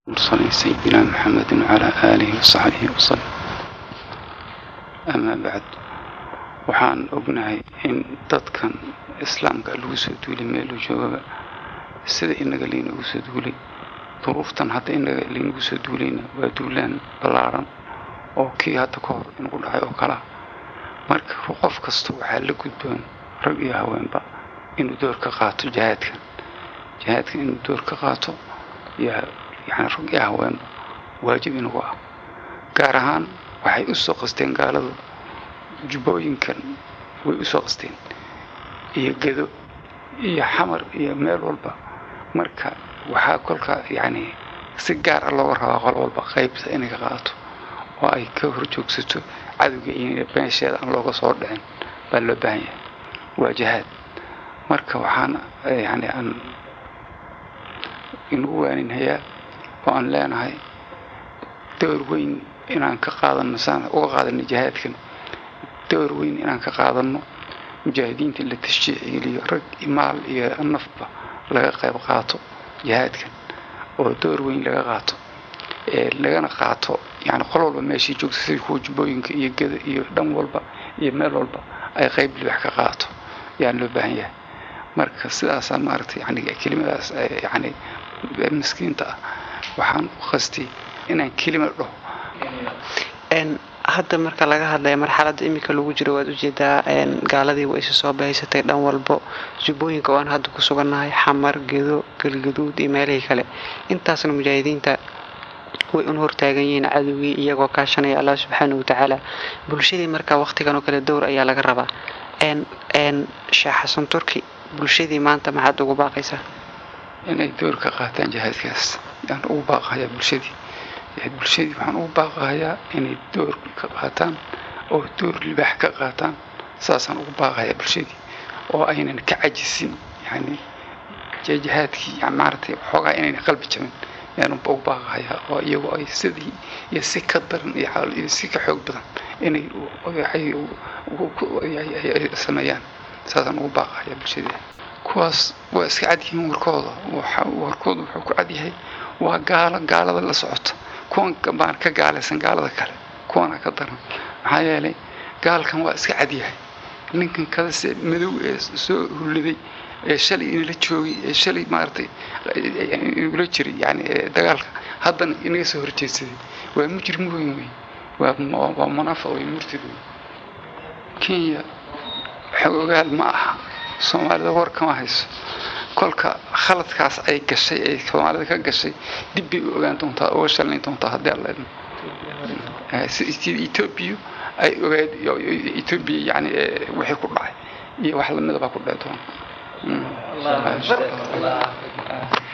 مرسلين سيدنا محمد وعلى آله وصحبه وسلم أما بعد waxaan ognahay in dadkan islaamka lagu soo duulay meeluu joogaba sida inaga laynagu soo duulay duruuftan hadda inaga laynagu soo duulayna waa duulaan ballaaran oo kii hadda ka hor inagu dhacay oo kalea marka qof kasta waxaa la gudboon rag iyo haweenba inuu door ka qaato jihaadkan jihaadkan inuu door ka qaato yaa yani rag iyo haweenba waajib inagu ah gaar ahaan waxay u soo qasteen gaaladu jubbooyinkan way u soo qasteen iyo gedo iyo xamar iyo meel walba marka waxaa kolka yacni si gaar ah looga rabaa qol walba qaybta inay ka qaato oo ay ka horjoogsato cadowga iyo beensheeda aan looga soo dhicin baa loo baahan yahay waa jihaad marka waxaan yani aan inagu waaninhayaa oo aan leenahay door weyn inaan ka qaadano saan uga qaadano jihaadkan door weyn inaan ka qaadano mujaahidiinta la tashjiicgeliyo rag maal iyo nafba laga qayb qaato jihaadkan oo door weyn laga qaato lagana qaato yani qol walba meeshii joogta sida kuwa jubbooyinka iyo geda iyo dhan walba iyo meel walba ay qayb libax ka qaato yaan loo baahan yahay marka sidaasaa maaragtay yani kelimadaas yani miskiinta ah waxaan u qastay inaan kelima dhaho hadda marka laga hadlaya marxaladda iminka lagu jiro waad ujeedaa gaaladii way isu soo bahaysatay dhan walbo jubbooyinka oo aan hadda ku sugannahay xamar gedo galgaduud iyo meelihii kale intaasna mujaahidiinta way un hortaagan yihiin cadowgii iyagoo kaashanaya allah subxaana watacaala bulshadii marka waqtigan oo kale dowr ayaa laga rabaa sheekh xasan turki bulshadii maanta maxaad ugu baaqaysaa inay door ka qaataan jihaadkaas yaan ugu baaqayaa bulshadii bulshadii waxaan ugu baaqayaa inay door ka qaataan oo door libaax ka qaataan saasaan ugu baaqayaa bulshadii oo aynan ka cajisin yani jihaadkii maaragtay xoogaa inayna qalbi jabin yaan ugu baaqayaa oo iyagoo ay sidii iyo si ka daran iyo si ka xoog badan inay sameeyaan saasaan ugu baaqayaa bulshadii kuwaas waa iska cadyihiin warkooda warkooda wuxuu ku cadyahay waa gaalo gaalada la socota kuwan baan ka gaalaysan gaalada kale kuwana ka daran maxaa yeelay gaalkan waa iska cadyahay ninkan kadase madow ee soo hulladay ee shalay inala joogay ee shalay maaragtay inagula jiray yani dagaalka haddana inaga soo horjeedsaday waa mujrim weyn wey waa waa munaafiq wey murtid wey kenya xogogaal ma aha soomaalida war kama hayso kolka khaladkaas ay gashay ay soomaalida ka gashay dib bay u ogaan doontaa uga shalnayn doontaa haddii alla idmo sida etoobiya ay ogaad etoobiya yani wixii ku dhacay iyo wax lamida baa ku dhici doona